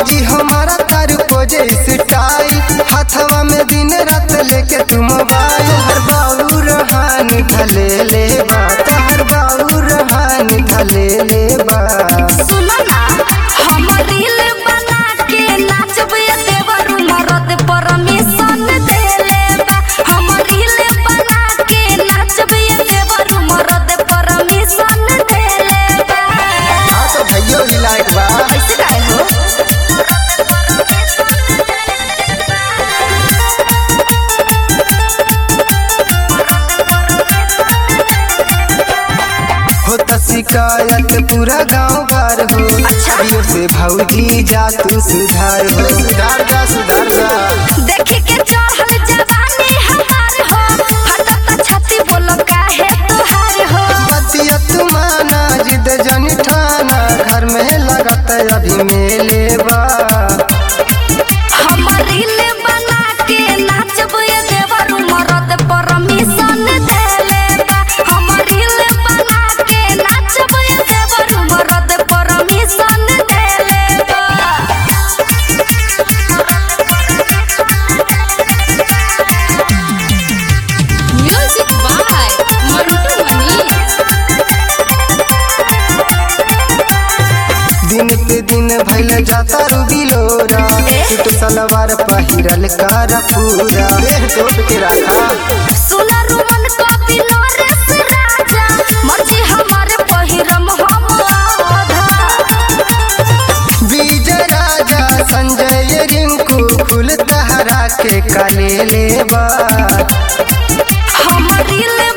भौजी हमारा तार खोजे स्टाइल हाथवा में दिन रात लेके तू मोबाइल हर बाबू रहानी धले ले बा तहर बाबू रहानी धले ले बा सुनो ना हम रील बना के नाचबे देवर मरद परमिशन देले बा हम रील बना के नाचबे देवर मरद परमिशन देले बा हाँ तो भैया भी लायक बा ऐसे काहे हो होता शिकायत पूरा गांव भर हो अच्छा। अभियो से भौजी जा तू सुधार हो सुधार जा सुधार जा देख के चढ़ल जवानी हमार हो फटत छाती बोलो काहे तोहार हो बतिया तू माना जिद जनी ठाना घर में लगत अभी मेले बा हम रील बना के नाचबे देवर मरद परमिशन देले बा हम रील बना के नाचबे देवर मरद परमिशन देले बा म्यूजिक बाय मंटू मनीष दिन पे दिन भैल जाता रू बिलोरा ए? सूट सलवार पहिरल कर पूरा देह तोप के रखा सुना रुमन का बिलोरेस राजा मर्जी हमारे पहिरम हम आधा विजय राजा संजय रिंकू फूल तहरा के काले लेबा हम रील